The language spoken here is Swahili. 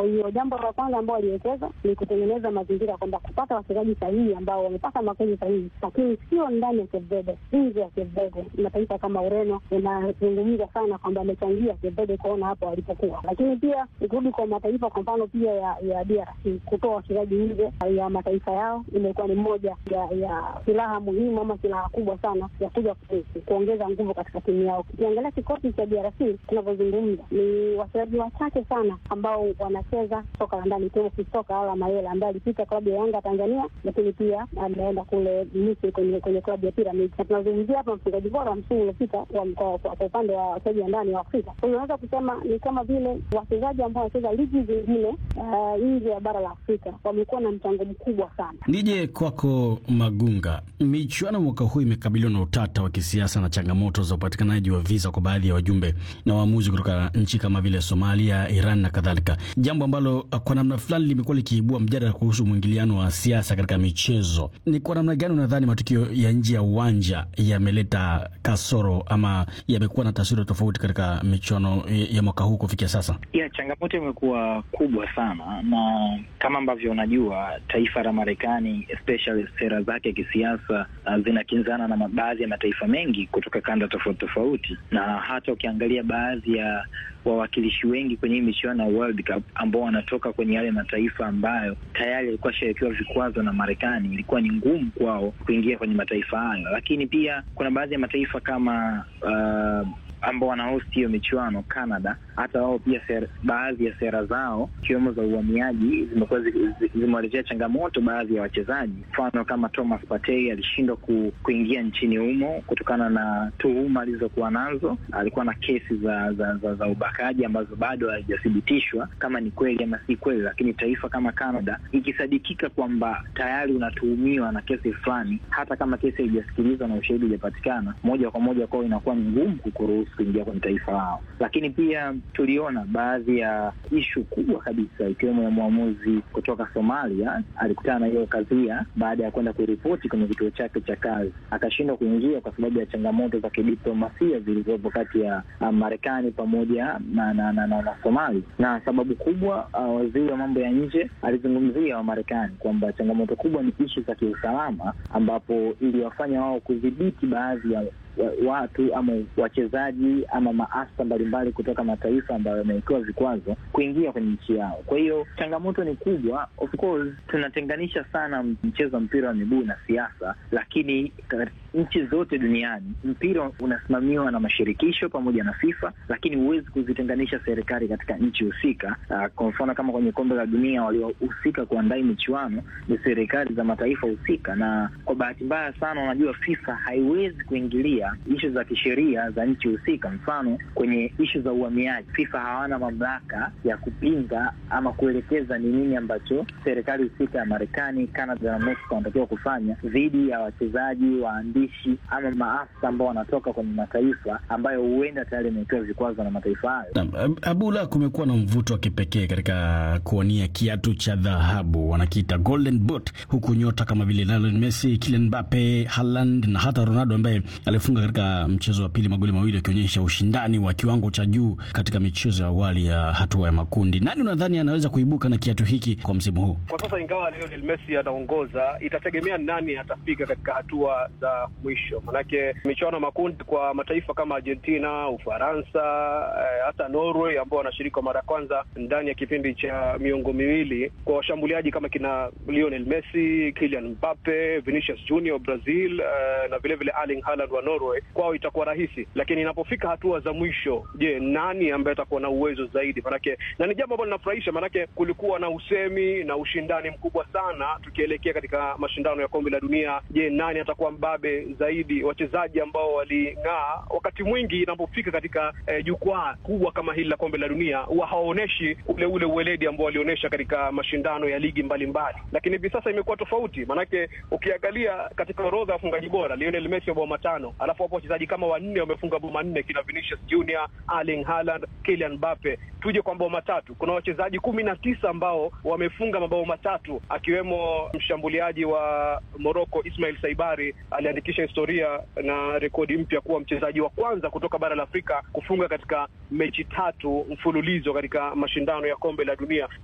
Kwa hiyo jambo la kwanza ambao waliwekeza ni kutengeneza mazingira kwamba kupata wachezaji sahihi ambao wamepata makozi sahihi, lakini sio ndani ya Cape Verde, nje ya Cape Verde. Mataifa kama Ureno inazungumza sana kwamba amechangia Cape Verde kuona hapo walipokuwa, lakini pia ikirudi kwa mataifa, kwa mfano pia ya, ya DRC kutoa wachezaji nje ya mataifa yao imekuwa ni moja ya, ya silaha muhimu ama silaha kubwa sana ya kuja kuongeza nguvu katika timu yao. Ukiangalia kikosi cha DRC tunavyozungumza, ni wachezaji wachache sana ambao wanacheza soka la ndani, ikiwemo Kisoka Ala Mayela ambaye alipita klabu ya Yanga Tanzania, lakini pia ameenda kule Misri kwenye kwenye klabu ya Pyramids, na tunazungumzia hapa mfungaji bora wa msimu uliopita kwa upande wa wachezaji wa ndani wa Afrika. Kwa hiyo unaweza kusema ni kama vile wachezaji ambao wanacheza ligi zingine nje ya bara la Afrika wamekuwa na mchango mkubwa sana. Nije kwako Magunga, michuano mwaka huu imekabiliwa na utata wa kisiasa na changamoto za upatikanaji wa visa kwa baadhi ya wajumbe na waamuzi kutoka nchi kama vile Somalia, Iran na kadhalika, jambo ambalo kwa namna fulani limekuwa likiibua mjadala kuhusu mwingiliano wa siasa katika michezo. Ni kwa namna gani unadhani matukio ya nje ya uwanja yameleta kasoro ama yamekuwa na taswira tofauti katika michuano ya mwaka huu kufikia sasa? Ya, changamoto imekuwa kubwa sana, na kama ambavyo unajua taifa la Marekani especially sera zake kisiasa uh, zinakinzana na baadhi ya mataifa mengi kutoka kanda tofauti tofauti, na hata ukiangalia baadhi ya wawakilishi wengi kwenye hii michuano ya World Cup ambao wanatoka kwenye yale mataifa ambayo tayari yalikuwa shawekewa vikwazo na Marekani, ilikuwa ni ngumu kwao kuingia kwenye mataifa hayo. Lakini pia kuna baadhi ya mataifa kama uh, ambao wanahosti hiyo michuano Canada, hata wao pia ser, baadhi ya sera zao ikiwemo za uhamiaji zimekuwa zimewaletea changamoto baadhi ya wachezaji. Mfano kama Thomas Partey alishindwa ku, kuingia nchini humo kutokana na tuhuma alizokuwa nazo. Alikuwa na kesi za za, za, za ubakaji ambazo bado hazijathibitishwa kama ni kweli ama si kweli, lakini taifa kama Canada ikisadikika kwamba tayari unatuhumiwa na kesi fulani, hata kama kesi haijasikilizwa na ushahidi hujapatikana, moja kwa moja kwao inakuwa ni ngumu kukuruhusu kuingia kwenye taifa lao. Lakini pia tuliona baadhi ya ishu kubwa kabisa ikiwemo ya mwamuzi kutoka Somalia alikutana na hiyo kadhia baada ya kwenda kuripoti kwenye kituo chake cha kazi, akashindwa kuingia kwa sababu ya changamoto za kidiplomasia zilizopo kati ya uh, Marekani pamoja na na, na, na, na Somali. Na sababu kubwa uh, waziri wa mambo ya nje alizungumzia Wamarekani kwamba changamoto kubwa ni ishu za kiusalama, ambapo iliwafanya wao kudhibiti baadhi ya watu ama wachezaji ama maafisa mbalimbali kutoka mataifa ambayo yamewekewa vikwazo kuingia kwenye nchi yao. Kwa hiyo changamoto ni kubwa. Of course tunatenganisha sana mchezo wa mpira wa miguu na siasa, lakini nchi zote duniani mpira unasimamiwa na mashirikisho pamoja na FIFA, lakini huwezi kuzitenganisha serikali katika nchi husika. Uh, kwa mfano kama kwenye kombe la dunia waliohusika kuandaa michuano ni serikali za mataifa husika, na kwa bahati mbaya sana, unajua FIFA haiwezi kuingilia ishu za kisheria za nchi husika. Mfano kwenye ishu za uhamiaji, FIFA hawana mamlaka ya kupinga ama kuelekeza ni nini ambacho serikali husika ya Marekani, Canada na Mexico wanatakiwa kufanya dhidi ya wachezaji, waandishi ama maafisa ambao wanatoka kwenye mataifa ambayo huenda tayari yamewekewa vikwazo na mataifa hayo. Abula, kumekuwa na mvuto wa kipekee katika kuonia kiatu cha dhahabu wanakiita golden boot, huku nyota kama vile Lionel Messi, Kylian Mbappe, Haaland na hata Ronaldo ambaye alifunga katika mchezo wa pili magoli mawili akionyesha ushindani wa kiwango cha juu katika michezo ya awali ya hatua ya makundi. Nani unadhani anaweza kuibuka na kiatu hiki kwa msimu huu? Kwa sasa, ingawa Lionel Messi anaongoza, itategemea nani atafika katika hatua za mwisho, manake michuano ya makundi kwa mataifa kama Argentina, Ufaransa, eh, hata Norway ambao wanashiriki kwa mara ya kwanza ndani ya kipindi cha miongo miwili, kwa washambuliaji kama kina Lionel Messi, Kylian Mbappe, Vinicius Junior Brazil, eh, na vilevile Erling Haaland wa Norway, kwao itakuwa rahisi, lakini inapofika hatua za mwisho, je, nani ambaye atakuwa na uwezo zaidi? Manake na ni jambo ambalo linafurahisha, manake kulikuwa na usemi na ushindani mkubwa sana tukielekea katika mashindano ya kombe la dunia. Je, nani atakuwa mbabe zaidi? Wachezaji ambao waling'aa wakati mwingi inapofika katika eh, jukwaa kubwa kama hili la kombe la dunia huwa hawaoneshi ule ule uweledi ambao walionyesha katika mashindano ya ligi mbalimbali, lakini hivi sasa imekuwa tofauti, manake ukiangalia katika orodha ya wafungaji bora Lionel Messi mabao matano, alafu hapo wachezaji kama wanne wamefunga mabao manne, kina Vinicius Junior, Erling Haaland, Kylian Mbappe. Tuje kwa mabao matatu, kuna wachezaji kumi na tisa ambao wamefunga mabao matatu, akiwemo mshambuliaji wa Morocco Ismail Saibari aliandikisha historia na rekodi mpya kuwa mchezaji wa kwanza kutoka bara la Afrika kufunga katika mechi tatu mfululizo katika mashindano ya kombe la dunia.